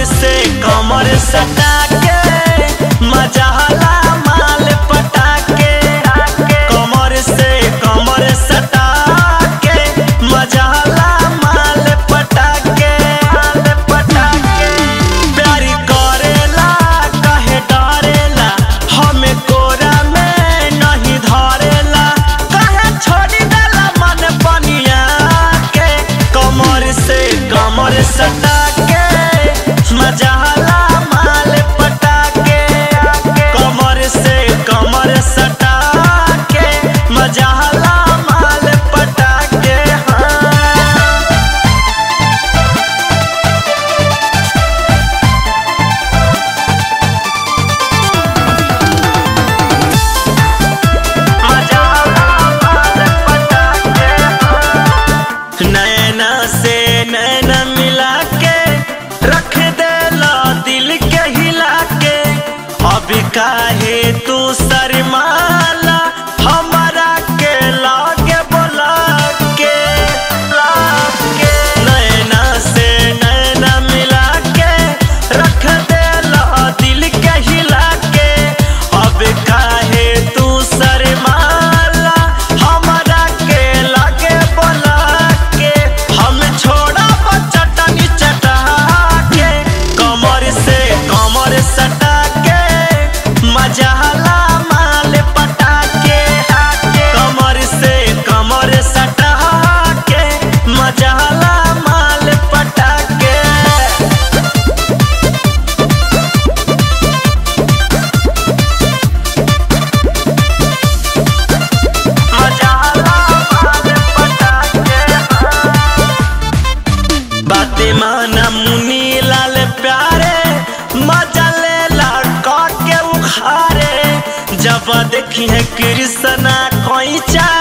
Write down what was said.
से कमर सटा के मजा हला माल पटा के कमर से कमर सटा के मजा हला माल पटा के पटा के प्यारी करेला कहे डरेला हमें कोरा में नहीं धरेला कहे छोड़ी देला मन पनिया के कमर से कमर सटा के मजा हला माल पटा के कमर से कमर सटा के मजा हला माल पटा के हाँ मजा माल पटा के नैना से नैना मिला के रख देला दिल के हिला के अब काहे तू शर्माला हमारा के लागे बोला के लागे नैना से नैना मिला के रख देला दिल के हिला के अब काहे तू शर्माला हमारा के लागे बोला के हम छोड़ा चटनी चटा के कमर से कमर सटा के मजा हला माल पटा के कमर से कमर सटा के मजा हला माल पटा के बाते माना मुनी लाल प्यारे मजा ले लड़का के उखारे जब देखी है कृष्णा कोई चा